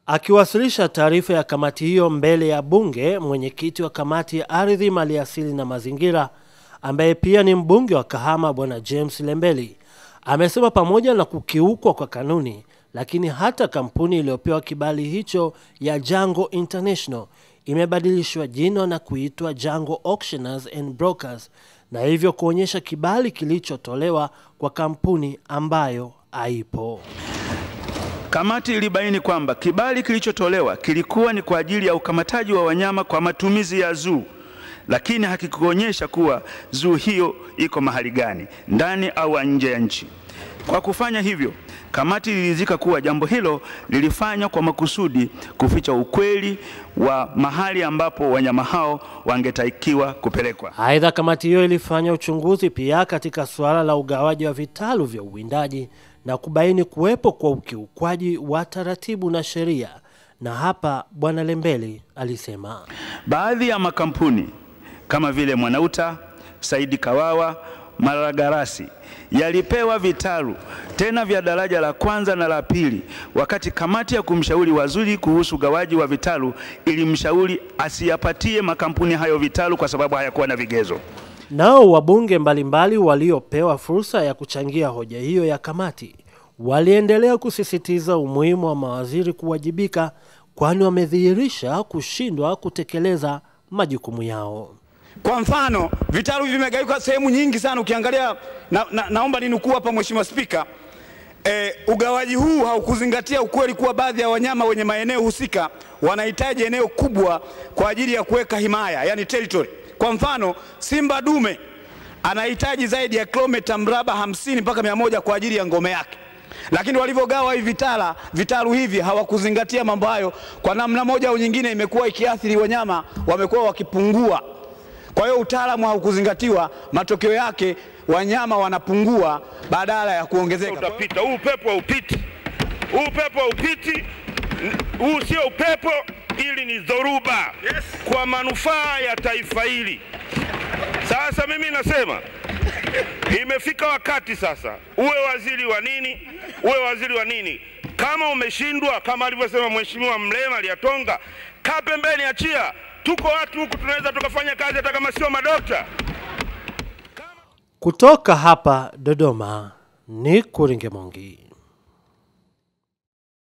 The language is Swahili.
Akiwasilisha taarifa ya kamati hiyo mbele ya bunge, mwenyekiti wa kamati ya ardhi, maliasili na mazingira ambaye pia ni mbunge wa Kahama Bwana James Lembeli amesema pamoja na kukiukwa kwa kanuni, lakini hata kampuni iliyopewa kibali hicho ya Jango International imebadilishwa jina na kuitwa Jango Auctioneers and Brokers na hivyo kuonyesha kibali kilichotolewa kwa kampuni ambayo haipo. Kamati ilibaini kwamba kibali kilichotolewa kilikuwa ni kwa ajili ya ukamataji wa wanyama kwa matumizi ya zoo, lakini hakikuonyesha kuwa zoo hiyo iko mahali gani, ndani au nje ya nchi. Kwa kufanya hivyo, kamati iliridhika kuwa jambo hilo lilifanywa kwa makusudi kuficha ukweli wa mahali ambapo wanyama hao wangetakiwa kupelekwa. Aidha, kamati hiyo ilifanya uchunguzi pia katika suala la ugawaji wa vitalu vya uwindaji na kubaini kuwepo kwa ukiukwaji wa taratibu na sheria, na hapa Bwana Lembeli alisema Baadhi ya makampuni kama vile Mwanauta, Saidi Kawawa, Malagarasi yalipewa vitalu tena vya daraja la kwanza na la pili, wakati kamati ya kumshauri waziri kuhusu ugawaji wa vitalu ilimshauri asiyapatie makampuni hayo vitalu kwa sababu hayakuwa na vigezo. Nao wabunge mbalimbali waliopewa fursa ya kuchangia hoja hiyo ya kamati waliendelea kusisitiza umuhimu wa mawaziri kuwajibika, kwani wamedhihirisha kushindwa kutekeleza majukumu yao. Kwa mfano vitalu hivi vimegawika sehemu nyingi sana. Ukiangalia na, na, naomba ninukuu hapa Mheshimiwa Spika. E, ugawaji huu haukuzingatia ukweli kuwa baadhi ya wanyama wenye maeneo husika wanahitaji eneo kubwa kwa ajili ya kuweka himaya, yani territory. Kwa mfano simba dume anahitaji zaidi ya kilomita mraba hamsini mpaka mia moja kwa ajili ya ngome yake, lakini walivyogawa hivi vitala vitalu hivi hawakuzingatia mambo hayo. Kwa namna moja au nyingine, imekuwa ikiathiri wanyama, wamekuwa wakipungua. Kwa hiyo utaalamu haukuzingatiwa, matokeo yake wanyama wanapungua badala ya kuongezeka. Utapita huu upepo haupiti, huu upepo haupiti, huu sio upepo, ili ni dhoruba kwa manufaa ya taifa hili. Sasa mimi nasema imefika wakati sasa, uwe waziri wa nini, uwe waziri wa nini, kama umeshindwa, kama alivyosema Mheshimiwa Mlema Lyatonga, kaa pembeni, achia. Tuko watu huku tunaweza tukafanya kazi hata kama sio madokta. Kutoka hapa Dodoma ni Kuringe Mongi.